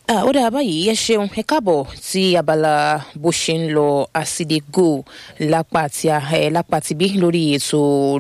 Ah, ó dáa báyìí ẹ ṣeun ẹ káàbọ̀ sí abala bó ṣe ń lọ àsìdégò lápá tí a ẹ lápá ti bí lórí ètò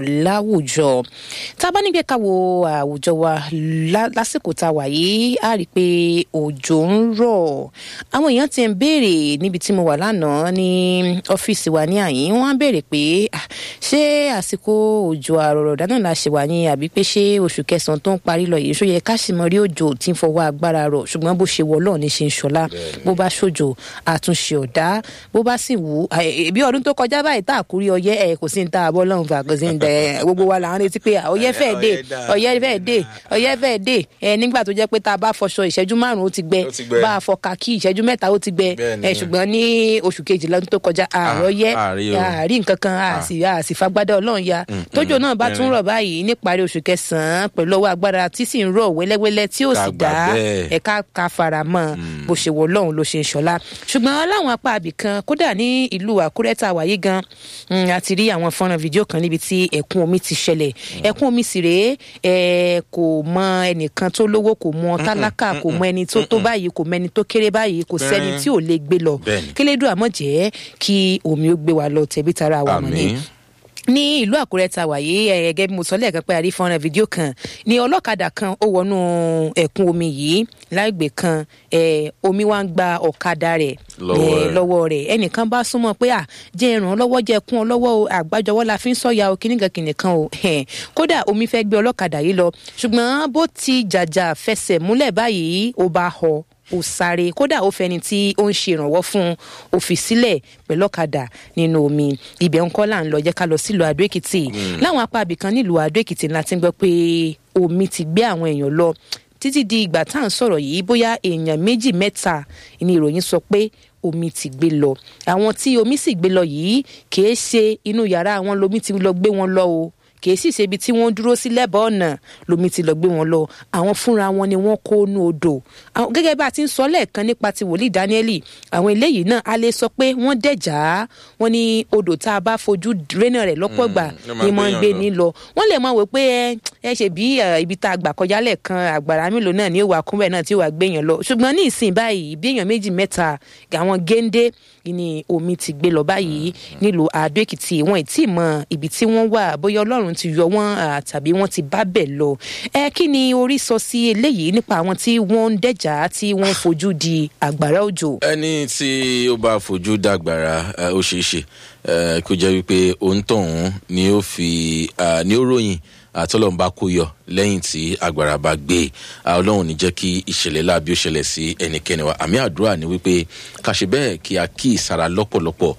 láwùjọ tá a bá nígbẹ́ ká wo àwùjọ wa lá- lásìkò tá a wà yìí á rí i pé òjò ń rọ̀ àwọn èèyàn ti ń béèrè níbi tí mo wà lánàá ní ọ́fíìsì wa ní àyín wọ́n á béèrè pé ah, ṣé àsìkò òjò àrọ̀rọ̀dá náà la ṣe wà ní àbí pé ṣé oṣù kẹsàn-án tó ń parí lọ yìí ṣó yẹ ká sì mọ rí òjò tí ń fọwọ́ agbára rọ̀ ṣùgbọ́n bó ṣe wọ ọlọ́run ní ṣe ń ṣọlá bó bá ṣòjò àtúnṣe ọ̀dá bó bá sì wù ú bí ọdún tó kọjá báyìí tá àkúrí ọyẹ ẹ kò sí ní tá àbọ̀ lọ́hùn fà kò sí ní tẹ gbogbo wa là ń retí pé ọyẹ fẹ́ẹ̀ dé ọyẹ fẹ́ẹ̀ dé ọyẹ fẹ́ẹ̀ dé ẹ nígbà tó jẹ́ pé tá a bá fọṣọ ìṣẹ́jú márùn-ún ó ti gbẹ Ó ti gbẹ. bá a fọ kàkí ìṣẹ́jú mẹ́ta ó ti gbẹ Bẹ́ẹ̀ni. ẹ ṣùgbọ́n ní oṣù kejìlá ọdún tó kọjá àrọ́yẹ àárí o. àárí nǹkan kan àsì àsì fagbádá ọlọ́run ya tójò náà bá tún rọ̀ báyìí níparí oṣù kẹsàn-án pẹ̀lú ọwọ́ agbára tí sì ń rọ̀ wẹ́lẹ́wẹ́lẹ́ tí ó Ká sì gbà dá bẹ́ẹ̀. ẹ̀ka ká fara mọ́ bó ṣe wọ ọlọ́run ló ṣe ń ṣọlá ṣùgbọ́n láwọn apá àbì kan kódà ní ìlú àkúrẹ́ tá a wáyé gan mm, a ti rí àwọn fọ́nrán fídíò kan níbi tí ẹ̀kún omi ti ṣẹlẹ̀ ẹ̀kún omi sì rèé ẹ̀ kò mọ ẹnìkan tó lówó kò mọ tálákà kò mọ ẹni tó tó báyìí kò mọ ẹni tó kéré báyìí kò sẹ́ni tí ò lè gbé lọ Bẹ́ẹ̀ni. kílédùn àmọ́ jẹ́ kí omi ó gbé wa lọ tẹ̀bí tara wa mọ̀ ní àmì ní ìlú àkúrẹ́ ta wàyí ẹ̀ẹ́gẹ́ bí mo sọ lẹ́ẹ̀kan pé a rí fọ́nrán fídíò kan ní ọlọ́kadà kan ó wọnú ẹ̀kún omi yìí láìgbé kan ẹ̀, omi wá ń gba ọ̀kadà rẹ̀ Lọ́wọ́ ẹ̀, rẹ̀. lọ́wọ́ rẹ̀ ẹnìkan bá súnmọ́ pé à jẹ́ ìràn lọ́wọ́ jẹ́ kún ọ lọ́wọ́ o àgbájọwọ́ la fi ń sọ̀yà o kíníkan kìnìkan o ẹ̀, kódà omi fẹ́ gbé ọlọ́kadà yìí lọ ṣùgbọ́n bó ti jàjà fẹsẹ̀ múlẹ̀ báyìí ó bá họ ó sáré kódà ó fẹni tí ó ń ṣe ìrànwọ́ fún un ó fi sílẹ̀ pẹ̀lú ọ̀kadà nínú omi ibẹ̀ ń kọ́ là ń lọ jẹ́ ká lọ sílùú adó èkìtì láwọn apá ibìkan nílùú adó èkìtì ńlá ti ń gbọ́ pé omi ti gbé àwọn èèyàn lọ títí di ìgbà tá à ń sọ̀rọ̀ yìí bóyá èèyàn méjì mẹ́ta ni ìròyìn sọ pé omi ti gbé lọ àwọn tí omi sì gbé lọ yìí kìí ṣe inú yàrá wọn lomi ti lọ gbé wọn lọ o kìí sì ṣe ibi tí wọ́n dúró sí lẹ́bàá ọ̀nà lomi ti lọ gbé wọn lọ àwọn fúnra wọn ni wọ́n kó nú odò Àwọn- gẹ́gẹ́ bá a ti ń sọ lẹ́ẹ̀kan nípa ti wòlíì dáníẹ́lì àwọn eléyìí náà a lè sọ pé wọ́n dẹ̀já wọ́n ní odò tá a bá fojú rénà rẹ̀ lọ́pọ̀ gbà ló máa ni máa ń gbé gbéyàn ní lọ wọ́n lè máa wò pé ẹ ẹ ṣe bí ẹ, ibi tá a gbà kọjá lẹ́ẹ̀kan àgbàrá mélòó náà ni ó wà kúnbẹ̀ náà tí ó wà gbéyàn lọ ṣùgbọ́n ní ìsìn báyìí bí èèyàn méjì mẹ́ta àwọn géńdé ni omi ti gbé lọ báyìí nílùú àdó èkìtì wọn ì tí ì mọ ibi tí wọ́n wà bóyá ọlọ́run ti yọ wọ́n à, tàbí wọ́n ti bá bẹ̀ lọ ẹ kí ni orí sọ sí eléyìí nípa àwọn tí wọ́n ń dẹ̀já tí wọ́n fojú di àgbàrá òjò. ẹni tí ó bá fojú dàgbàrà ẹ, ó ṣeé ṣe ẹ, kó jẹ́ wípé òǹtọ̀hún ni ó fi à, ni ó ròyìn àtọ́lọ́run bá kó yọ lẹ́yìn tí agbára bá gbé à, ọlọ́run ní jẹ́ kí ìṣẹ̀lẹ̀ láabi ó ṣẹlẹ̀ sí ẹnikẹ́ni wa àmì àdúrà ni wípé ká ṣe bẹ́ẹ̀ kí a kí ìsara lọ́pọ̀lọpọ̀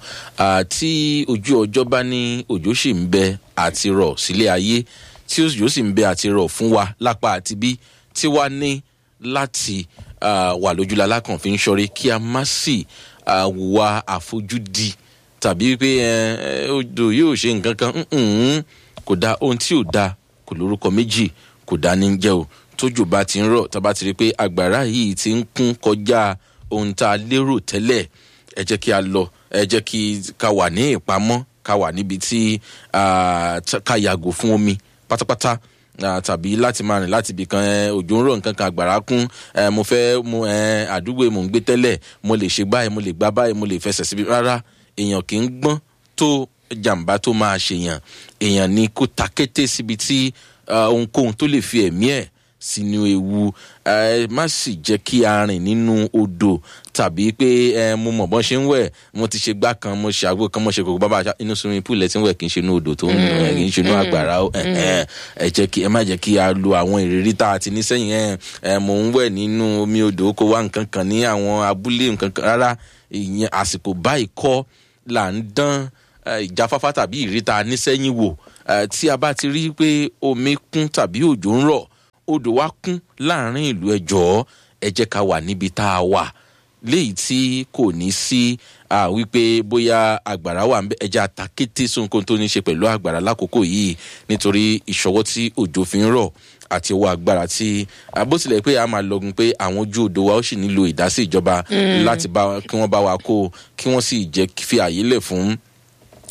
àti ojú ọjọ́ bá ní òjò sì ń bẹ àti rọ̀ sílé ayé tí òjò sì ń bẹ àti rọ̀ fún wa lápá àti bí tí wàá ní láti ah, wà lójúlá lákàn fi ń ṣọrí kí a má sì ah, wà àfojúdi tàbí pé ẹ, ẹ, odò yóò ṣe nǹkan kan mm-mm, kò dá ohun tí ò dá kò lórúkọ méjì kò dá ní jẹ́ o tójò bá ti ń rọ̀ tá a bá ti rí i pé àgbàrá yìí ti ń kún kọjá ohun tá a lérò tẹ́lẹ̀ ẹ jẹ́ kí a lọ ẹ jẹ́ kí ká wà ní ìpamọ́ ká wà níbi tí ah, t- ká yàgò fún omi pátápátá ah, tàbí láti máa rìn láti ibì kan ẹ, òjò ń rọ̀ nǹkan kan àgbàrá kún ẹ, mo fẹ́ mu ẹ, àdúgbò mò ń gbé tẹ́lẹ̀ mo lè ṣe báyìí mo lè gbá báyìí mo lè fẹsẹ̀ síbi rárá èèyàn kì í gbọ́n tó jàǹbá tó máa ṣèyàn èèyàn ni kó ta kété síbi tí ah, ohunkóhun tó lè fi ẹ̀mí ẹ̀ sínú ewu ẹ má sì jẹ́ kí a rìn nínú odò tàbí pé ẹ mo mọ̀ bọ́n ṣe ń wẹ̀ mo ti ṣe gbá kan mo ṣe àgbo kan mo ṣe kòkó bàbá àṣà inú swimming pool ẹ̀ tí ń wẹ̀ kì í ṣe inú odò tó ń nù ẹ̀ kì í ṣe inú àgbàrá ó ẹ̀ ẹ̀ ẹ jẹ́ kí ẹ má jẹ́ kí a lo àwọn ìrírí tá a ti ní sẹ́yìn ẹ̀ ẹ̀ mò ń wẹ̀ nínú omi odò kó wá nǹkan kan ní àwọn abúlé nǹkan kan rárá ìyẹn àsìkò báyìí kọ́ là ń dán eh, ìjáfáfá tàbí ìrírí tá a ní sẹ́yìn wò Eh, tí a bá ti rí i pé omi kún tàbí òjò ń rọ̀ odò wa kún láàrin ìlú ẹjọ́ ẹ jẹ́ ká wà níbi tá a wà léyìí tí kò ní sí ah, wípé bóyá àgbàrá wà ńbẹ̀, ẹ jẹ́ àtàkété sóhunkóhun tó ní ṣe pẹ̀lú àgbàrá lákòókò yìí nítorí ìṣọwọ́ tí òjò fi ń rọ̀ àti owó agbára tí ah, bó tilẹ̀ pé a máa lọgun pé àwọn ojú odò wa ó sì nílò ìdásí ìjọba láti bá kí wọ́n bá wa kó kí wọ́n sì jẹ́ fi àyè lẹ̀ fún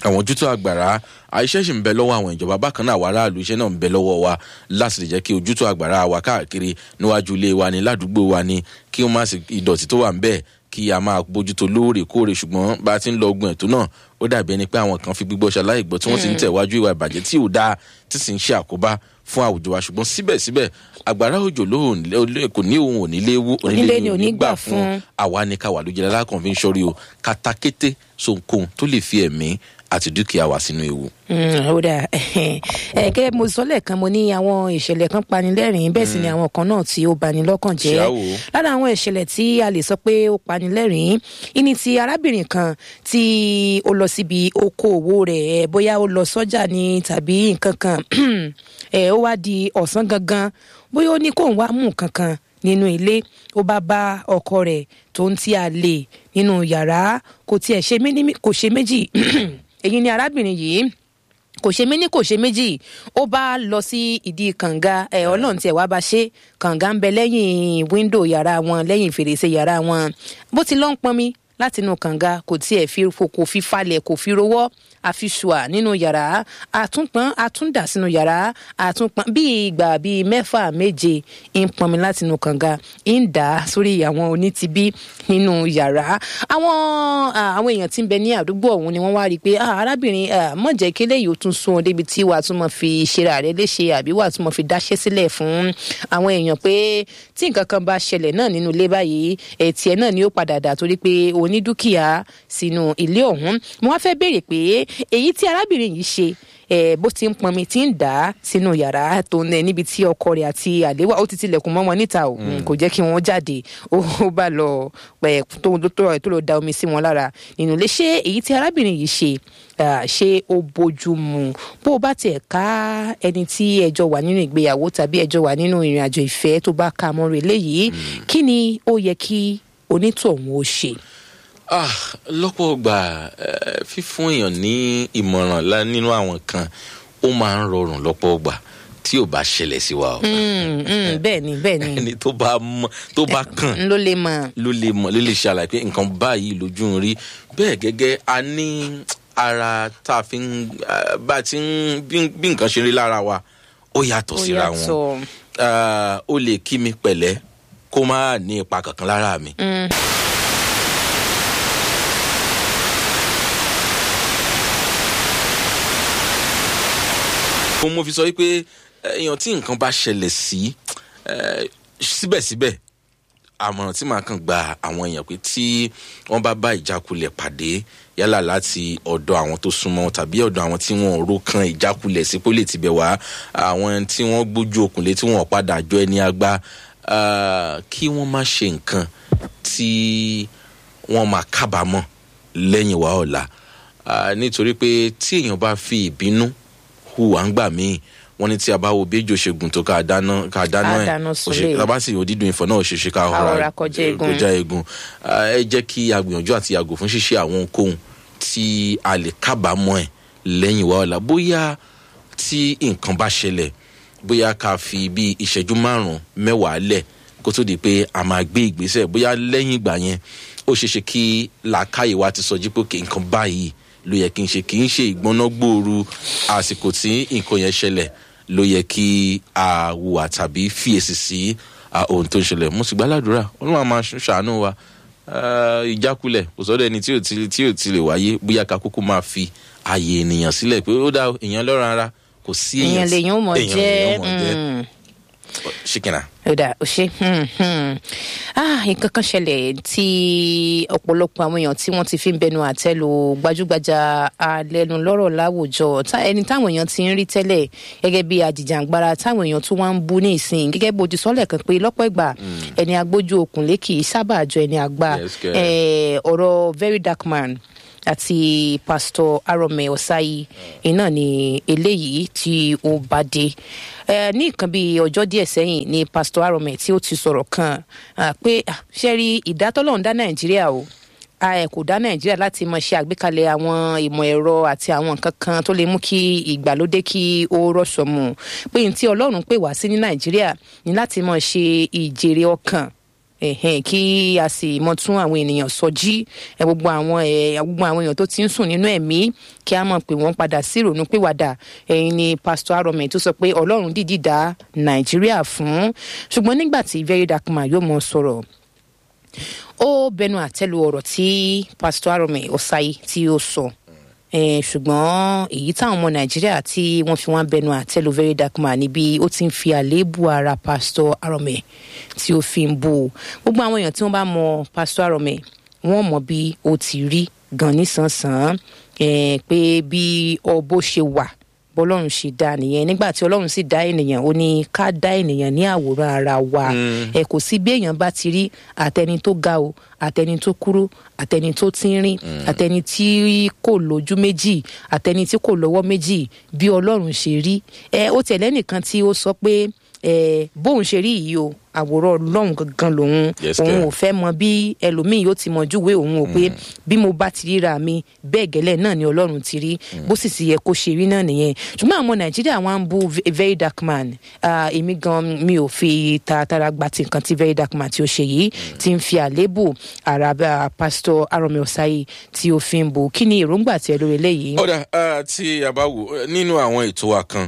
àwọn ojútùú àgbàrá àìṣẹ́ sì ń bẹ lọ́wọ́ àwọn ìjọba bákan náà àwọn aráàlú iṣẹ́ náà ń bẹ lọ́wọ́ wa láti lè jẹ́ kí ojútùú àgbàrá wa káàkiri níwájú ilé wa ní ládùúgbò wa ní kí wọ́n má sì ìdọ̀tí tó wà ń bẹ́ẹ̀ kí a máa bójútó lóòrèkóòrè ṣùgbọ́n bá a ti ń lọ ogun ẹ̀tọ́ náà ó dàbí ẹni pé àwọn kan fi gbígbọ́ ṣaláì gbọ́ tí wọ́n sì ń tẹ̀wájú ìwà ìbàjẹ́ tí ò dáa tí sì ń ṣe àkóbá fún àwùjọ wa ṣùgbọ́n síbẹ̀síbẹ̀ àgbàrá òjò lóhùn kò ní òun òní léwu Onílé ni ò ní gbà fún. àwa ni ká wà lójú alákàn fi ń ṣọ́rí o katakété sonkóhun tó lè fi ẹ̀mí àti dúkìá wa sínú ewu. Mm, ó dà ẹ kẹ́ mo sọ lẹ́ẹ̀kan mo ní àwọn ìṣẹ̀lẹ̀ kan panilẹ́rìn bẹ́ẹ̀ sì ni àwọn kan náà tí ó bani lọ́kàn jẹ́ Ṣáà wò ó. lára àwọn ìṣẹ̀lẹ̀ tí a lè sọ pé ó panilẹ́rìn ìní ti arábìnrin kan tí ó lọ síbi okòòwò rẹ̀ ẹ, bóyá ó lọ sọ́jà ni tàbí nǹkan kan ẹ, ó wá di ọ̀sán gangan bóyá ó ní kóun wá mú nǹkan kan nínú ilé ó bá bá ọkọ rẹ̀ tó ń tí a lè nínú yàrá kò tiẹ̀ ṣe mí ní kò ṣe méjì èyí ni arábìnrin yìí kò ṣe méní kò ṣe méjì ó bá lọ sí ìdí kànga ẹ ọlọ́run tiẹ̀ wá bá ṣe kànga ń bẹ lẹ́yìn wíńdò yàrá wọn lẹ́yìn fèrèsé yàrá wọn bó ti lọ ń pọnmi látinú kànga kò tiẹ̀ fi kò fi falẹ̀ kò fi rowọ́ àfiṣùà nínú yàrá àtúnpọn àtúndà sínú yàrá àtúnpọn bíi ìgbà bíi mẹ́fà méje ń pọnmi látinú kànga ń dà á sórí àwọn onítìbí nínú yàrá àwọn ah, àwọn èèyàn tí ń bẹ ní àdúgbò ọ̀hún ni wọ́n wá rí i pé ah, arábìnrin ah, mọ̀ jẹ́ kí eléyìí ó tún sún ọ débi tí wàá tún mọ̀ fi ṣera rẹ léṣe àbí wàá tún mọ̀ fi dáṣẹ́ sílẹ̀ fún àwọn èèyàn pé tí nǹkan kan bá ṣẹlẹ̀ náà nínú ilé báyìí ẹ̀tì ẹ̀ náà ni ó padà dà torí pé o ní dúkìá sínú ilé ọ̀hún mo wá fẹ́ béèrè pé èyí tí arábìnrin yìí ṣe ẹ bó ti ń pọnmi tí ń dà á sínú yàrá tó ń níbi tí ọkọ rẹ̀ àti àléwà ó ti tilẹ̀kùn mọ́ wọn níta o Mm, kò jẹ́ kí wọ́n jáde ó ó bá lọ pẹ̀ tó tó tó lọ da omi sí wọn lára nínú ilé ṣé èyí tí arábìnrin yìí ṣe ah, ṣé ó bójú mu bó o bá tiẹ̀ ká ẹni tí ẹjọ́ wà nínú ìgbéyàwó tàbí ẹjọ́ wà nínú ìrìn àjò ìfẹ́ tó bá ka mọ́ rẹ̀ léyìí kí ni ó yẹ kí onítọ̀hún ó ṣe. Ah, lọ́pọ̀ ọgbà eh, fífún èèyàn ní ìmọ̀ràn lá- nínú àwọn kan ó máa ń rọrùn lọ́pọ̀ ọgbà tí ò bá ṣẹlẹ̀ sí wa o. Mm, mm, bẹ́ẹ̀ ni bẹ́ẹ̀ ni ẹni tó bá mọ tó bá kàn n ló lè mọ̀. ló lè mọ ló lè ṣàlàyé pé nǹkan báyìí lójú ń rí bẹ́ẹ̀ gẹ́gẹ́ a ní ara tá a fi ń ah, bá a ti ń bí bí nǹkan ṣe rí lára wa ó yàtọ̀ ó síra wọn yàtọ̀. Ah, ó lè kí mi pẹ̀lẹ́ kó má ní ipa kankan lára mi. Mm. mo mo fi sọ wípé eh, èèyàn tí nǹkan bá ṣẹlẹ̀ sí eh, síbẹ̀síbẹ̀ àmọ̀ràn tí màá kàn gba àwọn èèyàn pé tí wọ́n bá bá ìjákulẹ̀ pàdé yálà láti ọ̀dọ̀ àwọn tó súnmọ́ tàbí ọ̀dọ̀ àwọn tí wọ́n ro kan ìjákulẹ̀ sí pólè tibẹ̀ wá àwọn tí wọ́n gbójú okùnlé tí wọ́n padà jọ ẹni àgbà ah, kí wọ́n má ṣe nǹkan tí wọ́n máa kábàámọ̀ lẹ́yìn wá ọ̀la Ah, nítorí pé tí èèyàn bá fi ìbínú hùwà ń gbà míì wọ́n ní tí a bá wo béjò ṣègùn tó ká dáná ká dáná Ká ẹ̀ dáná ó sunlé. ṣe tá a bá sì yóò dídùn ìfọ̀ náà ó ṣe ṣe ká Àhọra ọ̀rá kọjá egun. kọjá egun Ah, ẹ jẹ́ kí a gbìyànjú àti yàgò fún ṣíṣe àwọn ohunkóhun tí a lè kábàámọ̀ ẹ̀ lẹ́yìn wá ọ̀la bóyá tí nǹkan bá ṣẹlẹ̀ bóyá ká fi bí ìṣẹ́jú márùn-ún mẹ́wàá lẹ̀ kó tó di pé a máa gbé ìgbésẹ̀ bóyá lẹ́yìn ìgbà yẹn ó ṣeé ṣe kí làákàyè wa ti sọ jí pé kí nǹkan báyìí ló yẹ kí n ṣe kì í ṣe ìgbóná gbòòrò àsìkò tí nǹkan yẹn ṣẹlẹ̀ ló yẹ kí a hùwà tàbí fiyèsí sí ah, ohun tó ń ṣẹlẹ̀ mo sì gbàládùra olúwa máa ṣ- ṣàánú wa Ah, ìjákulẹ̀ kò sọ́dọ̀ ẹni tí ò ti tí ò ti lè wáyé bóyá ká kúkú máa fi ààyè ènìyàn sílẹ̀ pé ó dá o, èèyàn lọ́rùn ara kò sí èèyàn èèyàn lèyàn ó mọ̀ èèyàn jẹ́ lèèyàn ó mọ̀ jẹ́. mm. ṣìkìnà. ó dà ó ṣe hmm, hmm. ah nǹkan kan ṣẹlẹ̀ tí ọ̀pọ̀lọpọ̀ àwọn èèyàn tí wọ́n ti fi ń bẹnu àtẹ́ lu gbajúgbajà alẹ́nulọ́rọ̀ láwùjọ tá- ẹni táwọn èèyàn ti ń rí tẹ́lẹ̀ gẹ́gẹ́ bí ajìjàǹgbara táwọn èèyàn tún wá ń bú ní ìsìn gẹ́gẹ́ bó ti sọ́lẹ̀ kan pé lọ́pọ̀ ìgbà ẹni agbójú okùnlé kì í sábà jọ ẹni àgbà Yes, girl. Eh, ọ̀rọ̀ very dark man àti pastor arome ọsáyí iná ni eléyìí tí ó bá dé Eh, ní nǹkan bíi ọjọ́ díẹ̀ sẹ́yìn ni pastor arome tí ó ti sọ̀rọ̀ kan ah, pé ah, ṣe rí ìdátọ́lọ́run dá nàìjíríà o a ẹ kò dá nàìjíríà láti máa ṣe àgbékalẹ̀ àwọn ìmọ̀ ẹ̀rọ àti àwọn nǹkan kan tó lè mú kí ìgbàlódé kí ó rọ̀ṣọ̀ mu pé n tí ọlọ́run pè wá sí ní nàìjíríà ní láti máa ṣe ìjèrè ọkàn ẹ̀hẹ́n, kí a sì mọ tún àwọn ènìyàn sọjí ẹ, gbogbo àwọn ẹ, gbogbo àwọn èèyàn tó ti ń sùn nínú ẹ̀mí kí a mọ̀ pé wọ́n padà sí ìrònú pìwàdà ẹ̀yin ni pásítọ̀ arọmẹ tó sọ pé ọlọ́run dìdí dá nàìjíríà fún ṣùgbọ́n nígbà tí very dark man yóò mọ sọ̀rọ̀ ó bẹnu àtẹ́lu ọ̀rọ̀ tí pásítọ̀ arọmẹ ọ̀sáyé tí ó sọ Eh, ṣùgbọ́n èyí táwọn ọmọ nàìjíríà tí wọ́n fi wọ́n bẹnu àtẹ́lu very dark man níbi ó ti ń fi àléébù ara pásítọ̀ arọmẹ tí ó fi ń bú u gbogbo àwọn èèyàn tí wọ́n bá mọ pásítọ̀ arọmẹ wọ́n mọ bí ó ti rí gan nísànsán eh, pé bí ọbọ ṣe wà bọ́lọ́run ṣe dá nìyẹn nígbà tí ọlọ́run sì dá ènìyàn ó ní ká dá ènìyàn ní àwòrán ara wa ẹ kò sí bí èèyàn bá ti rí àtẹni tó ga o àtẹni tó kúrú àtẹni tó tínrín àtẹni tí kò lójú méjì àtẹni tí kò lọ́wọ́ méjì bí ọlọ́run ṣe rí ẹ ó tẹ̀lé nìkan tí ó sọ pé ẹ bóun ṣe rí yìí o àwòrán ọlọ́run gangan lòun Yes, òun kẹ́. ò fẹ́ mọ bí ẹlòmíì yóò ti mọ júwe òun ò pé bí mo bá ti ríra mi bẹ́ẹ̀ gẹ́lẹ́ náà ni ọlọ́run ti rí bó sì sì yẹ kó ṣe rí náà nìyẹn ṣùgbọ́n àwọn nàìjíríà wọn ń bú ve- very dark man Ah, èmi gan mi ò fi taratara gba ti nǹkan tí very dark man tí ó ṣe yìí ti ń fi àléébù àràbà pásítọ̀ arọmi ọ̀sáyé tí ó fi ń bò kí ni èròǹgbà tiẹ̀ lórí eléyìí. ọ̀dà ah, tí a bá wò eh, nínú àwọn ètò wa kan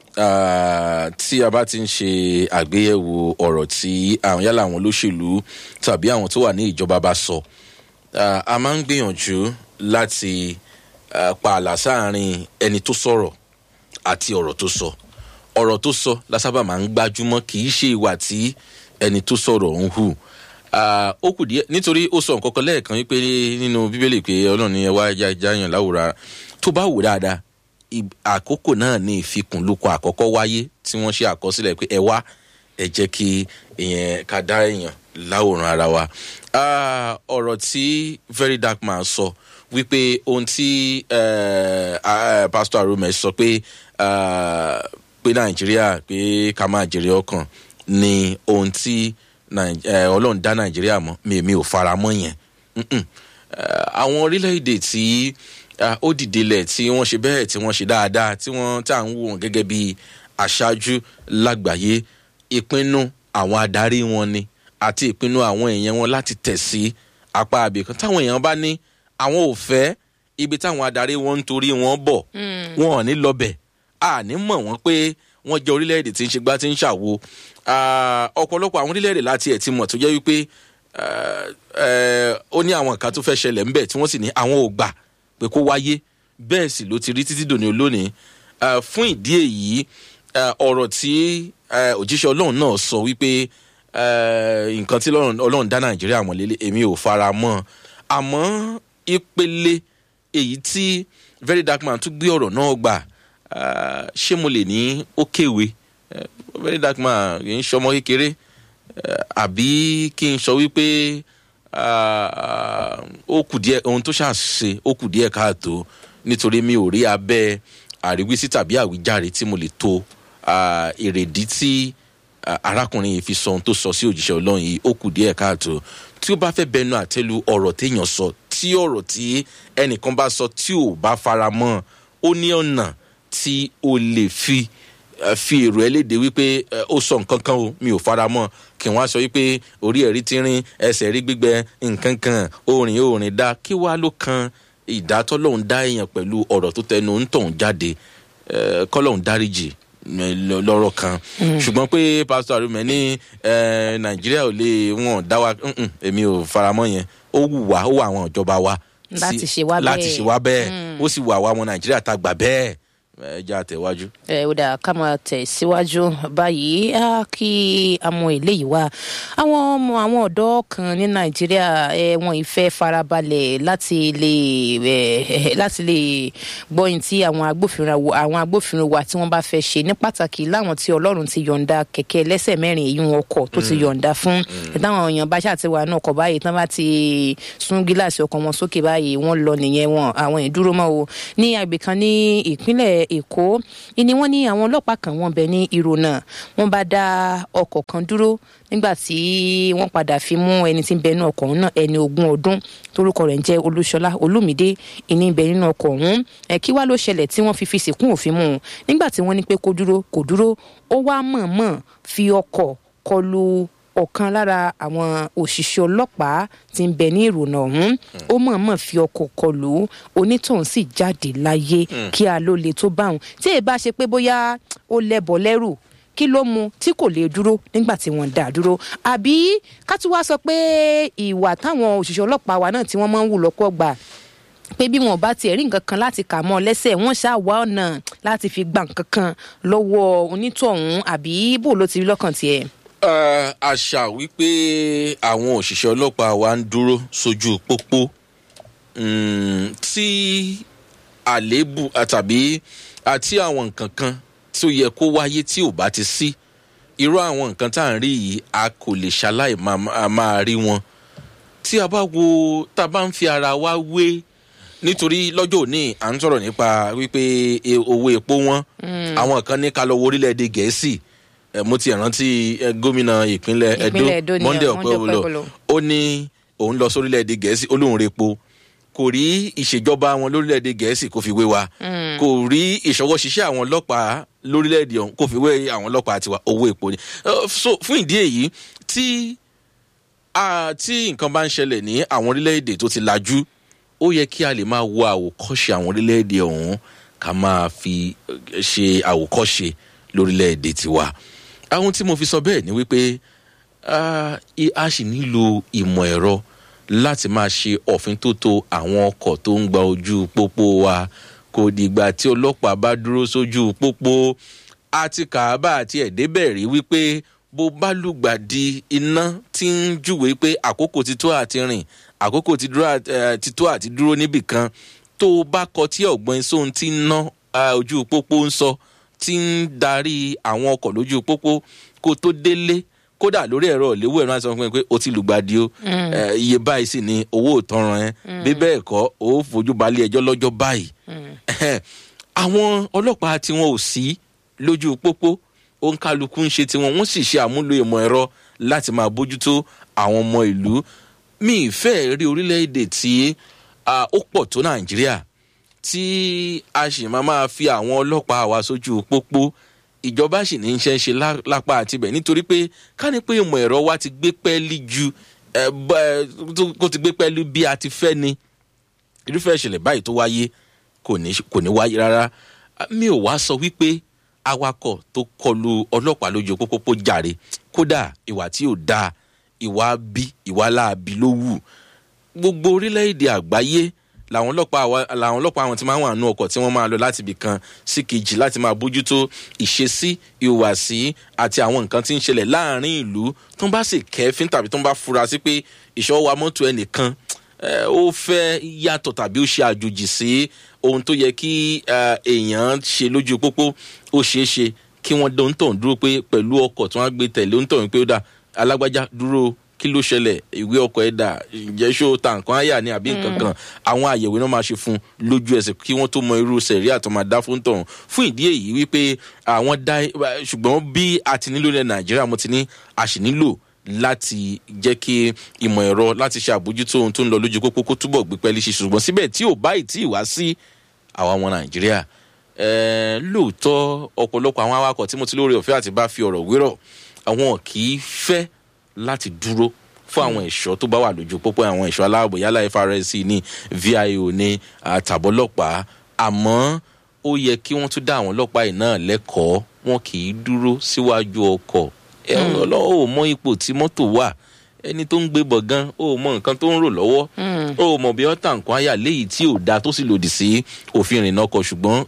ah, tí a bá ti ń ṣe àgbéyẹ̀wò ọ̀rọ̀ tí àwọn yálà àwọn olóṣèlú tàbí àwọn tó wà ní ìjọba bá sọ ah, a máa ń gbìyànjú láti ah, pa àlà sáàrin ẹni tó sọ̀rọ̀ àti ọ̀rọ̀ tó sọ ọ̀rọ̀ tó sọ lásábà máa ń gbájúmọ́ kì í ṣe ìwà tí ẹni tó sọ̀rọ̀ ń hù Ah, ó kù díẹ̀ nítorí ó sọ nǹkan kan lẹ́ẹ̀kan wípé nínú bíbélì pé ọlọ́run ní ẹwà ẹja jáyàn láwùrán tó bá wò dáadáa ì- àkókò náà ní ìfikùnlukọ àkọ́kọ́ wáyé tí wọ́n ṣe àkọsílẹ̀ pé ẹ wá ẹ jẹ́ kí èèyàn ká dá èèyàn láwòrán ara wa Ah, ọ̀rọ̀ tí very dark man sọ wípé ohun tí eh, ah, pastor arome sọ pé ah, pé nàìjíríà pé ká máa jèrè ọkàn ni ohun tí Nàì- eh, ọlọ́run dá nàìjíríà mọ́ mi mi ò fara mọ́ yẹn Mm-mm. Eh, àwọn orílẹ̀-èdè tí ah, ó dìde lẹ̀ tí wọ́n ṣe bẹ́ẹ̀ tí wọ́n ṣe dáadáa tí wọ́n tá à ń wò wọ́n gẹ́gẹ́ bí aṣáájú lágbàáyé ìpinnu àwọn adarí wọn ni àti ìpinnu àwọn èèyàn wọn láti tẹ̀ sí apá abìkan táwọn èèyàn bá ní àwọn ò fẹ́ ibi táwọn adarí wọn ń torí wọn bọ̀ wọn ò ní lọbẹ̀ àní mọ̀ wọ́n pé wọ́n jẹ́ orílẹ̀-èdè tí ń ṣe gbá tí ń ṣàwo Ah, ọ̀pọ̀lọpọ̀ àwọn orílẹ̀-èdè láti ẹ̀ ti mọ̀ tó jẹ́ wípé eh, eh, ó ní àwọn nǹkan tó fẹ́ ṣẹlẹ̀ ńbẹ̀ tí wọ́n sì ní àwọn ò gbà pé kó wáyé bẹ́ẹ̀ sì ló ti rí títí dòní olónìí Ah, fún ìdí èyí ah, ọ̀rọ̀ tí eh, òjíṣẹ́ ọlọ́run náà sọ wípé eh, nǹkan tí Ọlọ́run- ọlọ́run dá nàìjíríà mọ̀ lélẹ̀ èmi ò fara mọ́ àmọ́ ìpele èyí tí very dark man tún gbé ọ̀rọ̀ náà gbà ah, ṣé mo lè ní ó kéwe Eh, very dark man kì í ṣọmọ kékeré Eh, àbí kí n sọ wípé ah, ó kù díẹ̀ ohun tó ṣàṣe ó kù díẹ̀ káàtó nítorí mi ò rí abẹ́ àríwísí tàbí àwíjàre tí mo lè to ah, èrèdí tí ah, arákùnrin yìí fi sọ ohun tó sọ sí òjíṣẹ́ ọlọ́run yìí ó kù díẹ̀ káàtó tí ó bá fẹ́ bẹnu àtẹ́lu ọ̀rọ̀ téèyàn sọ tí ọ̀rọ̀ tí ẹnìkan bá sọ tí ò bá fara mọ́ ó ní ọ̀nà tí o lè fi eh, fi èrò ẹ léde wípé eh, ó sọ nǹkan kan o mi ò fara mọ́ kí wọ́n á sọ wípé orí ẹ̀rí ti rin ẹsẹ̀ rí gbígbẹ nǹkan kan orin orin dá kí wàá ló kan ìdátọ́ lòun dá èèyàn pẹ̀lú ọ̀rọ̀ tó tẹnu ń tọ̀hún jáde eh, kọ́lọ́hún dáríjì eh, lọ- lọ́rọ̀ kan ṣùgbọ́n pé pásítọ̀ àrùmẹ̀ ní eh, nàìjíríà ò lè wọ́n dá wa mm-mm, èmi ò fara mọ́ yẹn ó wù wá ó wà àwọn ìjọba wa Láti sí- ṣe wá láti bẹ́ẹ̀. ṣe wá bẹ́ẹ̀ ó sì wà wá ọmọ nàìjíríà tá a gbà bẹ́ẹ̀ ẹ jẹ́ àtẹ̀wájú. ẹ ó dáa ká máa tẹ̀ síwájú báyìí á kí a mọ eléyìí wá àwọn ọmọ àwọn ọ̀dọ́ kan ní nàìjíríà ẹ wọn ìfẹ́ farabalẹ̀ láti lè ẹ láti lè gbọ́ ohun tí àwọn agbófinró wa- àwọn agbófinró wa tí wọ́n bá fẹ́ ṣe ní pàtàkì láwọn tí ọlọ́run ti yọ̀ǹda kẹ̀kẹ́ lẹ́sẹ̀ mẹ́rin èyí wọn ọkọ̀ tó ti yọ̀ǹda fún táwọn èèyàn bá ṣàti wà náà kọ̀ báyìí tán bá ti sún gíláàsì ọkọ̀ wọn sókè báyìí wọ́n lọ nìyẹn wọn àwọn ìdúró mọ́ o ní agbè kan ní ìpínlẹ̀ èkó ni wọ́n ní àwọn ọlọ́pàá kan wọ́n bẹ ní ìrònà wọ́n bá dá ọkọ̀ kan dúró nígbà tí wọ́n padà fi mú ẹni tí ń bẹ nínú ọkọ̀ ọ̀hún náà ẹni ogún ọdún torúkọ rẹ̀ ń jẹ́ olúṣọlá olúmídé ìní ń bẹ nínú ọkọ̀ ọ̀hún ẹ̀ kí wá ló ṣẹlẹ̀ tí wọ́n fi fi sìnkún òfin mú un nígbà tí wọ́n ní pé kó dúró kò dúró ó wá mọ̀ọ́mọ̀ fi ọkọ̀ kọlu ọ̀kan lára àwọn òṣìṣẹ́ ọlọ́pàá ti ń bẹ ní ìrònà ọ̀hún ó mọ̀ọ́mọ̀ fi ọkọ̀ kọlù onítọ̀hún sì jáde láyé kí a ló le tó báwọn tí èyí bá ṣe pé bóyá ó lẹ́bọ̀ lẹ́rù kí ló mu tí kò lè dúró nígbà tí wọ́n dá dúró àbí ká tún wá sọ pé ìwà táwọn òṣìṣẹ́ ọlọ́pàá wa náà tí wọ́n máa ń wù lọ́pọ̀ gbà pé bí wọn bá tiẹ̀ rí nǹkan kan láti kà mọ́ ọ lẹ́sẹ̀ wọ́n ṣáà wá ọ̀nà láti fi gba nǹkan kan lọ́wọ́ onítọ̀hún àbí bò ló ti rí lọ́kàn tiẹ̀. àṣà wípé àwọn òṣìṣẹ́ ọlọ́pàá wa ń dúró sójú pópó tí àléébù tàbí àti àwọn nǹkan kan tí ó yẹ kó wáyé tí ò bá ti sí irú àwọn nǹkan tá à ń rí yìí a kò lè ṣaláì máa rí wọn tí a bá wo tá a bá ń fi ara wa wé nítorí lọ́jọ́ òní à ń sọ̀rọ̀ nípa wípé owó epo wọn àwọn kan ní ká lọ wo orílẹ̀-èdè gẹ̀ẹ́sì mo ti rántí gómìnà ìpínlẹ̀ edo monday ọ̀pẹ́wọlọ ó ní òun lọ sórílẹ̀-èdè gẹ̀ẹ́sì olóhùn repo kò rí ìṣèjọba wọn lórílẹ̀‐èdè gẹ̀ẹ́sì kò fi wé wa kò rí ìṣọwọ́ ṣiṣẹ́ àwọn ọlọ́pàá lórílẹ̀‐èdè ọ̀hún kò fi wé àwọn ọlọ́pàá tiwa owó epo ni. so fún ìdí èyí tí tí nǹkan bá ń ṣẹlẹ̀ ní àwọn orílẹ̀‐èdè tó ti lajú ó yẹ kí a lè máa wo àwòkọ́ṣe àwọn orílẹ̀‐èdè ọ̀hún ká máa fi ṣe àwòkọ́ṣe lórílẹ̀‐èdè tiwa. àwọn tí mo fi sọ bẹ́ẹ̀ ni wípé a sì nílò ìmọ̀ ẹ̀rọ láti máa ṣe òfin tó to àwọn ọkọ̀ tó ń gba ojú pópó wa kò dìgbà tí ọlọ́pàá bá dúró sójú pópó àti kàábà àti ẹ̀dẹ́bẹ̀ rí wípé bó bá lùgbàdì iná tí ń júwèé pé àkókò ti tó àti rìn àkókò ti tó àti dúró níbì kan tó o bá kọ tí ọ̀gbọ́n sóhun tí ń ná ojú pópó ń sọ tí ń darí àwọn ọkọ̀ lójú pópó kó tó délé kódà lórí ẹ̀rọ ìléwọ́ ẹ̀rọ àti ọkùnrin pé o ti lùgbàdì o iye báyìí sì ni owó ìtanràn ẹ bí bẹ́ẹ̀ kọ́ o fojú balẹ̀ ẹjọ́ lọ́jọ́ báyìí. àwọn ọlọ́pàá tí wọn ò sí lójú pópó òǹkàlùkù ń ṣe tiwọn wọ́n sì ṣe àmúlò ìmọ̀ ẹ̀rọ láti máa bójútó àwọn ọmọ ìlú mi ìfẹ́ rí orílẹ̀-èdè tí ó pọ̀ tó nàìjíríà tí a sì máa máa fi àwọn ọlọ́pàá wa sójú pópó ìjọba sì ní í ṣe ń ṣe lápá àtibẹ̀ nítorí pé ká ní pé ìmọ̀ ẹ̀rọ wa ti gbé pẹ́ẹ́lí ju kó ti gbé pẹ́ẹ́lí bí a ti fẹ́ ni irúfẹ́ ìṣẹ̀lẹ̀ báyìí tó wáyé kò ní wáyé rárá mi ò wá sọ wípé awakọ̀ tó kọlu ọlọ́pàá lójú pópó jàre kódà ìwà tí ò dáa ìwà bí ìwà láabi ló wù gbogbo orílẹ̀-èdè àgbáyé làwọn ọlọ́pàá làwọn ọlọ́pàá àwọn tí máa ń wà nù ọkọ̀ tí wọ́n máa lọ láti ibì kan sí kejì láti máa bójútó ìṣesí ìhùwàsí àti àwọn nǹkan tí ń ṣẹlẹ̀ láàrin ìlú tó ń bá sì kẹ́fín tàbí tó ń bá fura sí pé ìṣọwọ́ mọ́tò ẹnìkan ó fẹ́ yàtọ̀ tàbí ó ṣe àjòjì sí ohun tó yẹ kí èèyàn ṣe lójú pópó ó ṣeé ṣe kí wọ́n dán tàn dúró pé pẹ̀lú ọkọ̀ tí wọ́n á gbé tẹ̀lé ó ń tàn pé ó dà alágbájá dúró kí ló ṣẹlẹ̀ ìwé ọkọ̀ ẹ̀dà ǹjẹ́ ṣó ta nǹkan àyà ni àbí nǹkan kan àwọn àyẹ̀wò náà máa ṣe fún lójú ẹsẹ̀ kí wọ́n tó mọ irú sẹ̀rí àtọ́ máa dá fún tọ̀hún fún ìdí èyí wípé àwọn dá ṣùgbọ́n bí a ti nílò ilẹ̀ nàìjíríà mo ti ní a sì nílò láti jẹ́ kí ìmọ̀ ẹ̀rọ láti ṣe àbójútó ohun tó ń lọ lójú pópó kó túbọ̀ gbé pẹ́ẹ́lí ṣe ṣùgbọ́n síbẹ̀ tí ò báyìí tí ì wá sí àwa ọmọ nàìjíríà lóòótọ́ ọ̀pọ̀lọpọ̀ àwọn awakọ̀ tí mo ti lóore ọ̀fẹ́ àti bá fi ọ̀rọ̀ wérọ̀ àwọn kì í fẹ́ láti dúró fún àwọn ẹ̀ṣọ́ tó bá wà lójú pópó àwọn ẹ̀ṣọ́ aláàbò yálà FRSC ní VIO ní àtàbọ́lọ́pàá àmọ́ ó yẹ kí wọ́n tún dá àwọn ọlọ́pàá yìí náà lẹ́kọ̀ọ́ wọn kì í dúró síwájú ọkọ̀ ọlọ́wọ́ ò mọ ipò tí mọ́tò wà ẹni tó ń gbé bọ̀ gan ó mọ nǹkan tó ń rò lọ́wọ́ ó mọ bí ọ́tà nǹkan àyà léyìí tí ò da tó sì lòdì sí òfin ìrìnnà ọkọ̀ ṣùgbọ́n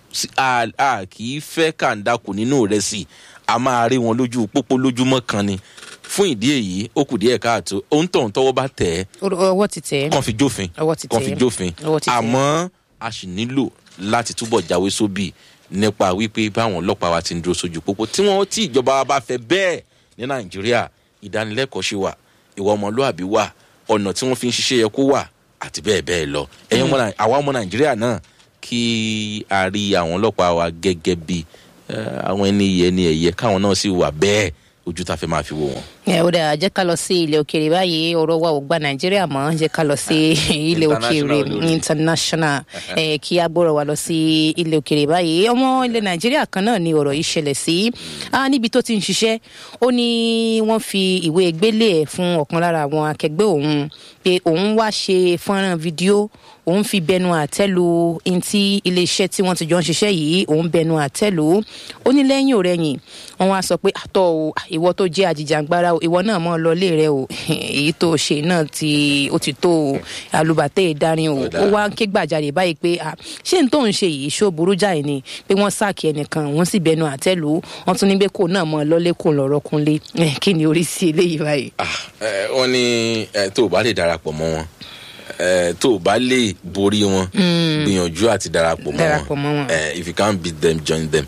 a kì í fẹ́ kàńdàkù nínú rẹ̀ sí a máa rí wọn lójú pópó lójúmọ́ kan ni fún ìdí èyí ó kù díẹ̀ káàtó ohun tó ń tọwọ́ bá tẹ̀ ẹ́ ọwọ́ ti tẹ̀ ẹ́ kàn fi jófin ọwọ́ ti tẹ̀ kàn fi jófin àmọ́ a sì nílò láti túbọ̀ jáwé sóbì nípa wípé báwọn ọlọ́pàá wa ti ń dúró sójú pópó tí wọ́n tí ìjọba wa bá fẹ́ bẹ́ẹ̀ ní nàìjíríà ìdánilẹ́kọ̀ọ́ ṣe wà ìwà ọmọlúàbí wà ọ̀nà tí wọ́n fi ń ṣiṣẹ́ yẹ kó wà àti bẹ́ẹ̀ bẹ́ẹ̀ lọ ẹ̀yin ọmọ àwa ọmọ nàìjíríà náà kí a rí àwọn ọlọ́pàá wa gẹ́gẹ́ bí àwọn ẹni yẹ ni ẹ̀yẹ káwọn náà sì wà bẹ́ẹ̀ ojú tá a fẹ́ máa fi wò wọ́n. ẹ ó dáa jẹ́ ká lọ sí ilẹ̀ òkèèrè báyìí ọ̀rọ̀ wa ò gba nàìjíríà mọ́ jẹ́ ká lọ sí ilẹ̀ òkèèrè International lórí. international ẹ kí a gbọ́rọ̀ wa lọ sí ilẹ̀ òkèèrè báyìí ọmọ ilẹ̀ nàìjíríà kan náà ni ọ̀rọ̀ yìí ṣẹlẹ̀ sí Ah, níbi tó ti ń ṣiṣẹ́ ó ní wọ́n fi ìwé gbélé ẹ̀ fún ọ̀kan lára àwọn akẹgbẹ́ òun pé òun wá ṣe fọ́nrán fídíò òun fi bẹnu àtẹ́lu ntí iléeṣẹ́ tí wọ́n ti jọ ń ṣiṣẹ́ yìí òun bẹnu àtẹ́lu ó ní lẹ́yìn òrẹ́yìn wọ́n wá sọ pé àtọ́ o ìwọ tó jẹ́ àjìjàngbara o ìwọ náà mọ́ ọ lọ lé rẹ o èyí tó ṣe náà ti ó ti tó o àlùbàtẹ́ ìdarin o Ó dáa. ó wá ń ké gbàjarè báyìí pé à ṣé n tó ń ṣe yìí ṣó burú jáì ni pé wọ́n sáàkì ẹnìkan wọ́n sì bẹnu àtẹ́lu wọ́n tún ní pé kò náà mọ́ ọ lọ́lé kò lọ́rọ́ kúnlé Eh, kí ni orí sí eléyìí báyìí. Ah, eh, wọ́n ní eh, tó o bá lè darapọ̀ mọ́ wọn eh, tó o bá lè borí wọn gbìyànjú àti darapọ̀ mọ́ Darapọ̀ mọ́ wọn. Eh, if you can't beat them join them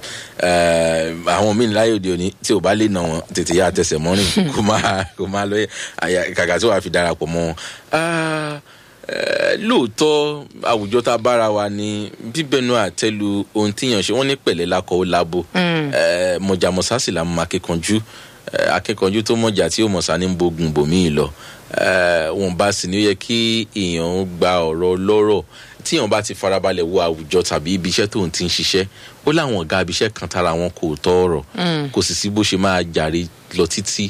Eh, àwọn míì láyé òde òní tí o bá lè nà wọn tètè yá àtẹsẹ̀ mọ́rin kó máa kó máa lọ àyà- kàkà tí wàá fi darapọ̀ mọ́ wọn. Ah, eh, lóòótọ́ àwùjọ tá a bára wa ní bíbẹnu àtẹlu ohun tíyàn ṣe wọ́n ní pẹ̀lẹ́ lakọ̀ ó labo Eh, mọ̀jàmọ́sá sì la mọ akíkanjú Eh, akíkanjú tó mọ̀jà tí ó mọ̀sá ní bogun bòmíì lọ Eh, wọn bá sì ní ó yẹ kí èèyàn gba ọ̀rọ̀ lọ́rọ̀ tíyàn bá ti farabalẹ̀ wo àwùjọ tàbí ibi iṣẹ́ tóun ti ń ṣiṣẹ́ ó láwọn ọ̀gá ibi iṣẹ́ kan tára wọn kò tọ́ ọ̀rọ̀ kò sì sí bó ṣe máa jàre lọ títí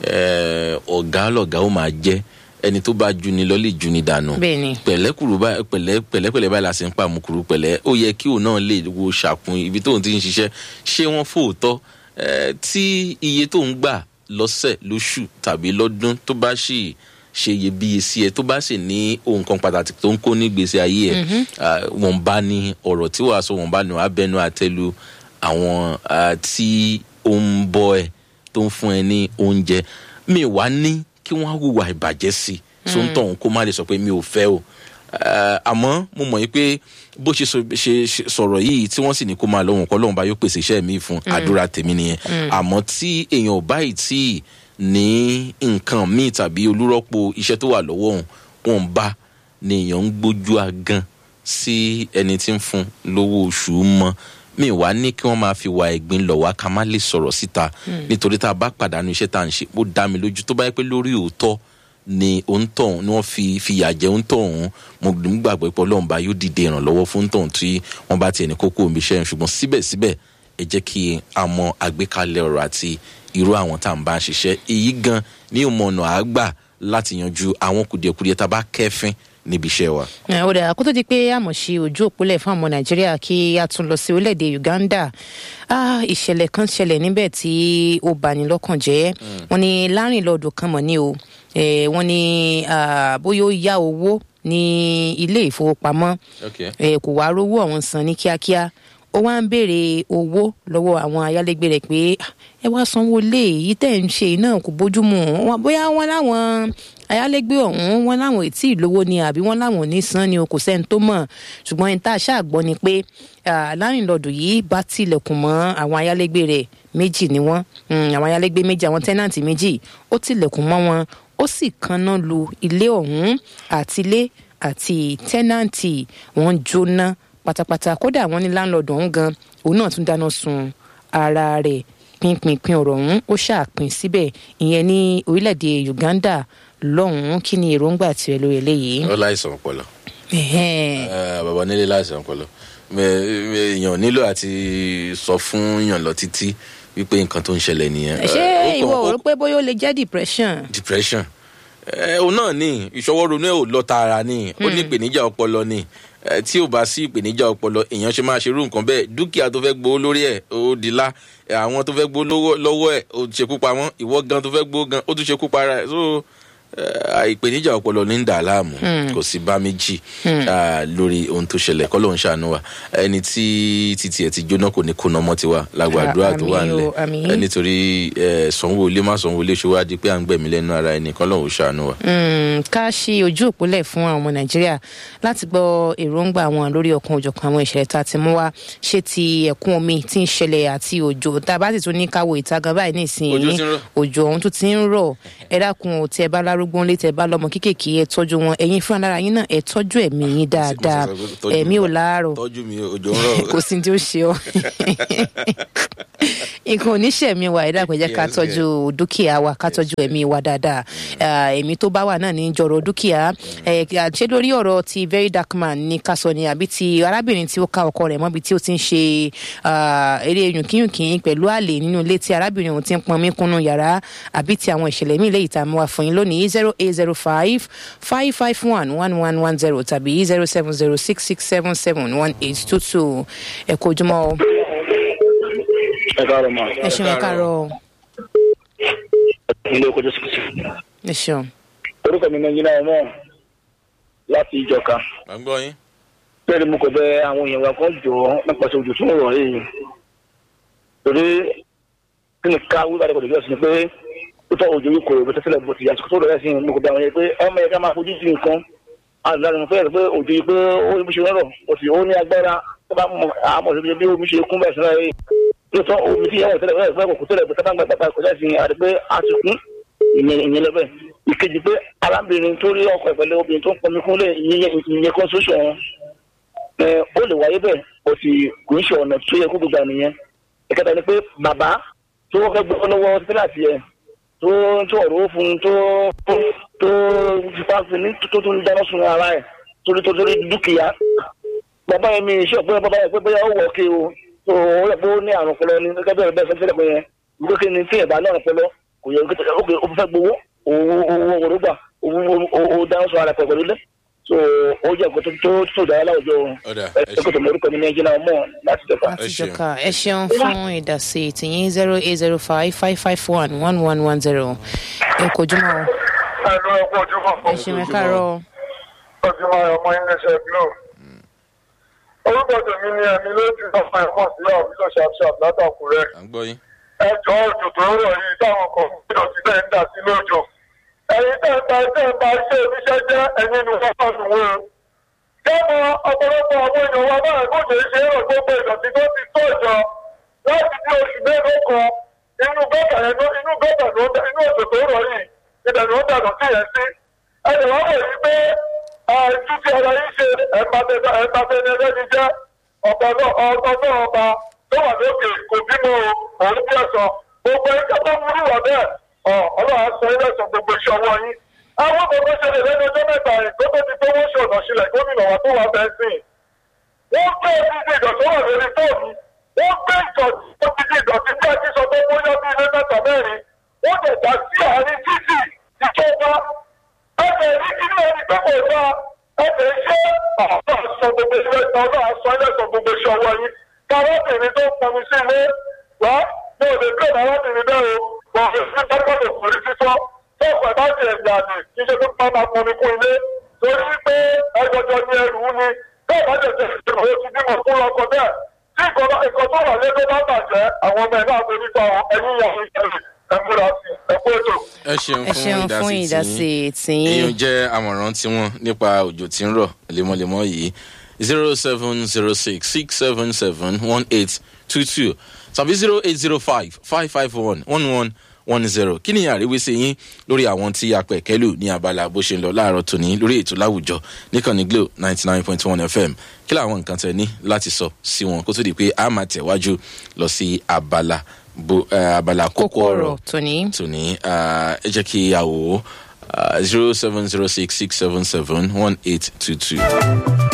Eh, ọ̀gá lọ̀gá ó máa jẹ́ ẹni tó bá juni lọ lè juni dànù Bẹ́ẹ̀ni. pẹ̀lẹ́kùrú báyìí pẹ̀lẹ́ pẹ̀lẹ́pẹ̀lẹ́ báyìí la sì ń pa àmukùrú pẹ̀lẹ́ ó yẹ kí òun náà lè wo ṣàkun ibi tóun ti ń ṣiṣẹ́ ṣé wọ́n fòótọ́ Eh, tí iye tóun gbà lọ́sẹ̀ lóṣù tàbí lọ́dún tó bá sì ṣe iyebíye sí ẹ tó bá sì ní ohun kan pàtàkì tó ń kó ní gbèsè ayé ẹ ah, wọn bá ní ọ̀rọ̀ tí wàá sọ wọn bá ní wàá bẹnu àtẹ́lu àwọn ah, tí ó ń bọ́ ẹ tó ń fún ẹ ní oúnjẹ mi wá ní kí wọ́n á hùwà ìbàjẹ́ sí i tó ń tọ̀hún kó má lè sọ pé mi ò fẹ́ o Eh, àmọ́ mo mọ̀ yìí pé bó ṣe sọ- ṣe ṣe sọ̀rọ̀ yìí tí wọ́n sì ní kó máa lọ́wọ́n kọ́ lọ́wọ́n bá yóò pèsè iṣẹ́ mi fún àdúrà tèmi nìyẹn àmọ́ tí èèyàn ò báyìí tí ní nǹkan míì tàbí olúrọ́pò iṣẹ́ tó wà lọ́wọ́ òun wọn bá ni èèyàn ń gbójú agan sí ẹni tí ń fún lówó oṣù mọ́ mi wá ní kí wọ́n máa fi wà ẹ̀gbin lọ̀ wá ká má lè sọ̀rọ̀ síta nítorí tá a bá pàdánù iṣẹ́ tá à ń ṣe ó dá mi lójú tó bá yẹ pé lórí òótọ́ ni òǹtọ̀hún ni wọ́n fi fìyà jẹ òǹtọ̀hún mo gbàgbọ́ pé ọlọ́run bá yóò dìde ìrànlọ́wọ́ fún òǹtọ̀hún tí wọ́n bá tiẹ̀ ní kókó omi iṣẹ́ yẹn ṣùgbọ́n síbẹ̀síbẹ̀ ẹ jẹ́ kí a mọ àgbékalẹ̀ ọ̀rọ̀ àti irú àwọn tá à ń bá ń ṣiṣẹ́ èyí gan ní ìmọ̀nà àgbà láti yanjú àwọn kùdìẹ̀kudiẹ tá a bá kẹ́fín níbi iṣẹ́ wa. ẹ ó dáa kó tó di pé àmọ̀ sí ojú òpólẹ̀ fún ọmọ nàìjíríà kí a tún lọ sí orílẹ̀-èdè uganda Ah, ìṣẹ̀lẹ̀ kan ṣẹlẹ̀ níbẹ̀ tí ó bani lọ́kàn jẹ́ wọ́n ní lárìnlọ́dún kan mọ̀ ní o Eh, wọ́n ní ah, bóyá ó yá owó ní ilé ìfowópamọ́ Okay. ẹ kò wá rówó ọ̀hún san ní kíákíá ó wá ń béèrè owó lọ́wọ́ àwọn ayálégbé rẹ̀ pé "Ah, ẹ wá sanwó lé èyí tẹ̀ ń ṣe náà kò bójúmu Wọ́n- bóyá wọ́n láwọn ayálégbé ọ̀hún wọ́n láwọn ètí ìlówó ni àbí wọ́n láwọn ò ní san ni o kò sẹ́ni tó mọ̀ ṣùgbọ́n ẹni tá a ṣáà gbọ́ ni pé ah, lárìnlọ́dún yìí bá tilẹ̀kùn mọ́ àwọn ayálégbé rẹ̀ méjì ni wọ́n Mm, àwọn ayálégbé méjì àwọn tẹ́nàntì méjì ó tilẹ̀kùn mọ́ wọn ó sì kanná lu ilé ọ̀hún àtilé àti tẹ́nàntì wọn jóná pátápátá kódà wọn ní láńlọ́ọ̀dù ọ̀hún gan òun náà tún dáná sun ara rẹ̀ pínpínpín ọ̀rọ̀ ọ̀hún ó ṣàpín síbẹ̀ ìyẹn ní orílẹ̀-èdè uganda lọ́hùn-ún kí ni èròǹgbà tiẹ̀ lórí eléyìí. ó láìsàn ọpọlọ Ẹ̀hẹ́n. Eh, bàbá nílé láìsàn ọpọlọ Mẹ- mẹ- èèyàn nílò àti sọ fún yàn lọ títí wípé nǹkan tó ń ṣẹlẹ̀ nìyẹn. ṣé Eh, ó ìwọ kàn- ò ó- rò pé bóyá ó lè jẹ́ depression. depression ẹ òun náà ní ìṣọwọ́ ronú ẹ̀ ò lọ tààrà ní ó ní ìpèníjà ọpọlọ ní ẹ tí ò bá sí ìpèníjà ọpọlọ èèyàn ṣe máa ṣerú nǹkan bẹ́ẹ̀ dúkìá tó fẹ́ gbowó lórí ẹ̀ ó di lá ẹ, àwọn tó fẹ́ gbowó lọ́wọ́- lọ́wọ́ ẹ̀ ó ṣekú pa wọ́n ìwọ gan tó fẹ́ gbowó gan ó tún ṣekú pa ara ẹ̀ so ẹ, ìpèníjà ọpọlọ ní ń dà á láàmú kò sí bá méjì ah, lórí ohun tó ṣẹlẹ̀ kọ́ ló ń ṣàánú wa ẹni tí títí ẹ̀ ti jóná kò ní kóná mọ́ tiwa lágbàdúrà tó wà Àmín o, nílẹ̀ àmín. ẹ nítorí ẹ, sanwó ilé má sanwó ilé ṣòwò adi pé à ń gbẹ̀mí lẹ́nu ara ẹni kọ́ lóun ṣàánú wa. Mm, ká ṣí ojú òpólẹ̀ fún àwọn ọmọ nàìjíríà láti gbọ́ èròǹgbà wọn lórí ọkàn òjọ̀kan àwọn ìṣẹ̀lẹ̀ tá a ti mú wá ṣé ti ẹ̀kún omi tí ń ṣẹlẹ̀ àti òjò tá a bá sì tún ní káwọ ìta gan báyìí nísìnyí Òjò ti ń rọ̀. òjò ọ̀hún tún ti ń rọ̀ ẹ dákun ò tí ẹ bá lárúgbó ńlé tẹ bá lọ́mọ kéékèèké ẹ tọ́jú wọn ẹ̀yin fúnra lára yín náà ẹ tọ́jú ẹ̀mí yín dáadáa mo sì sọ pé tọ́jú ẹ̀mí mi. ò láàárọ̀ tọ́jú mi òjò ń rọ̀ kò sí ní tí ó ṣe ọ nǹkan oníṣẹ̀mí wa ẹ̀dá pẹ̀jẹ́ ká Yes, tọ́jú dúkìá wa ká tọ́jú ẹ̀mí wa dáadáa Ah, ẹ̀mí tó bá wà náà ní jọ̀rọ̀ dúkìá Eh, ṣé lórí ọ̀rọ̀ ti very dark man ní ká sọ ni àbí ti arábìnrin tí ó ká ọkọ rẹ̀ mọ́bi tí ó ti ń ṣe ah, eré yùnkíyùnkín pẹ̀lú àlè nínú ilé tí arábìnrin òun ti ń pọnmi kúnnú yàrá àbí ti àwọn ìṣẹ̀lẹ̀ míì lẹ́yìn tá a mú wa fún yín lónìí zero eight zero five five five one one one one zero tàbí zero seven zero six six seven seven one eight two two ẹ kó ojúmọ́ o ẹ káàárọ̀ ma ẹ ṣeun ẹ káàárọ̀ o. ilé oko jésù kìsì ẹ ṣeun. orúkọ mi náà yínà ọmọ láti ìjọka à ń gbọ́ yín. bẹ́ẹ̀ ni mo kò bẹ àwọn èèyàn wa kan jọ nípasẹ̀ ojú tó ń rọ̀ yìí torí kí ni ká wíwá rẹ̀ kò lè bí ọ̀sìn pé ó tọ́ òjò yìí kò rò bó tẹ́sílẹ̀ bó ti yàtọ̀ tó rẹ̀ sí mo kò bẹ àwọn yẹn pé ọmọ yẹn ká máa fojú sí nǹkan àdúrà mo fẹ́ rẹ̀ pé òjò yìí pé ó ní bó ṣe rọrọ̀ ó sì ó ní agbára tó bá mọ àmọ̀ sí bí omi ṣe kún bẹ́ẹ̀ sí náà yìí lóòótọ́ omi tí yàwó tẹ́lẹ̀ fẹ́ kò tẹ́lẹ̀ bó tẹ́lẹ̀ gbàgbà kọjá sí àti pé a ti kún ìyẹn lọ́bẹ̀ ìkejì pé arábìnrin tó rí ọkọ ìpẹ̀lẹ̀ obìnrin tó ń pọnmi kúnlẹ̀ ìyẹn kan ṣoṣo wọn ẹ ó lè wáyé bẹ́ẹ̀ ó sì kò ń ṣe ọ̀nà tó yẹ kó gbogbo àníyàn ìkẹta ni pé bàbá tó fẹ́ gbọ́ lọ́wọ́ síláàsì ẹ̀ tó tó ọ̀rọ̀ ó fún un tó tó fipá fi ní tó tó ń dáná sun ara ẹ̀ torí tó torí dúkìá bàbá yẹn mi ṣe ọ̀pẹ́ bàbá yẹn pé bóyá ó wọ̀ ọ́kẹ́ o tó ó yẹ pé ó ní àrùn ọpọlọ ní gẹ́gẹ́ bẹ́ẹ̀ bẹ́ẹ̀ fẹ́ẹ́ pé yẹn ìgbé kí ni tí ẹ̀ bá ní àrùn ọpọlọ kò yẹ kí ó fẹ́ gbowó owó owó owó gbà owó dáná sun ara ẹ̀ pẹ̀lú lẹ́ so ó jẹ́ nǹkan tó tó tó dára láwùjọ Ọ̀dà, ẹ ẹ ẹ kò tó mọ orúkọ mi ní ẹjẹ náà mọ̀ láti jọba. láti ṣeun. jọka ẹ ṣeun fún ìdásí tìyín zero eight zero five five five one one one one zero ẹ kò jùmọ̀ o Ẹ̀lú ẹ̀kọ́ ojúmọ̀ ẹ ṣeun ẹ káàárọ̀ o. ojúmọ̀ ọmọ iléeṣẹ́ Glo. Orúkọ tèmi ni ẹ̀mí ló ti sọ fún ẹ̀kọ́ sí ọ̀bílọ̀ ṣàpṣàp látàkùrẹ́. à ń gbọ́ yín. Ẹjọ́ òjò tó ń rọ̀ yìí táwọn kan gbọ́dọ̀ ti tẹ̀ ń dà sí lójò. Ẹ̀yin tẹ̀ ń ta tẹ̀ ń ba iṣẹ́ oníṣẹ́ jẹ́ ẹ̀yin ni wọ́n fọ́n wé o. Jẹ́mọ ọ̀pọ̀lọpọ̀ àwọn èèyàn wa báyìí kò ṣeé ṣe é rò gbogbo ìdọ̀tí tó ti tó ìjọ láti bí oṣù mélòó kan inú gọ́tà yẹn ló inú gọ́tà ló ń inú òjò tó ń rọ̀ yìí ibẹ̀ ló ń dànù sí yẹn sí. Ẹnì wọ́n mọ̀ yìí pé àìtú tí ara yìí ṣe ẹ̀ẹ́dàbẹ̀ni ẹlẹ́ni jẹ́ ọ̀pọ̀ náà ọba náà ọba tó wà lókè kò bímọ o òun bí ẹ̀sọ́ gbogbo ẹjọ́ tó múlù wà bẹ́ẹ̀ ọ̀ ọlọ́run á sọ ilé ẹ̀sọ́ gbogbo iṣẹ́ ọwọ́ yín. Àwọn gbogbo ṣẹlẹ̀ lẹ́nu ọjọ́ mẹ́ta yìí tó tó ti tó wọ́n ṣọ̀nà sílẹ̀ gómìnà wa tó wà bẹ́ẹ̀ sìn wọ́n gbé ìdíje ìdọ̀tí wà lórí fóònù wọ́n gbé ìdọ̀tí ìdọ̀tí bí ẹtí sọ pé wọ́n yọ bí ilé mẹ́ta mẹ́rin wọ́n lè dá sí àárín títì ìjọba ẹ̀fẹ̀ ní kí ní ẹni pé kò dá ẹ̀fẹ̀ ṣé àwọn àṣọ gbogbo ilé ẹ̀sán ọlọ́ àṣọ ilé ẹ̀sán gbogbo iṣẹ́ ọwọ́ yín káwọ́bìnrin tó ń pọnmi sí ilé wá ní òde pé arábìnrin bẹ́ẹ̀ o wọ́n fi sí pápákọ̀ kò rí fífọ́ tó ọ̀pẹ̀ bá ti ẹ̀gbà ní kí ṣe pé pápá pọnmi kún ilé torí pé ẹjọjọ ní ẹrù ní bẹ́ẹ̀ bá jẹ̀jẹ̀ ìṣòro ti bímọ fún ọkọ bẹ́ẹ̀ tí ìkọ̀ tó wà lé tó bá bàjẹ́ àwọn ọmọ ẹ̀ náà tó nípa ẹ̀yìn ìyàwó ìṣẹ̀lẹ̀ ẹ̀múra sí ẹ̀kú ètò. ẹ ṣeun ẹ ṣeun fún fún ìdásí ìdásí tiyín. èèyàn tìyín jẹ́ àmọ̀ràn tiwọn nípa òjò tí ń rọ̀ lemọ́lemọ́ yìí zero seven zero six six seven seven one eight two two tàbí zero eight zero five five five one one one one zero kí ni àríwísí yín lórí àwọn tí a pẹ̀ kẹ́lù ní abala bó ṣe ń lọ láàárọ̀ tòní lórí ètò láwùjọ níkànnì glo ninety nine point one fm kí làwọn nǹkan tẹ ní láti sọ sí wọn kó tó di pé a máa tẹ̀wájú lọ sí abala bo eh, abala kókó kókó ọ̀rọ̀ ọ̀rọ̀ tòní. tòní ah, ẹ jẹ́ kí a wò ó zero seven zero six six seven seven one eight two two.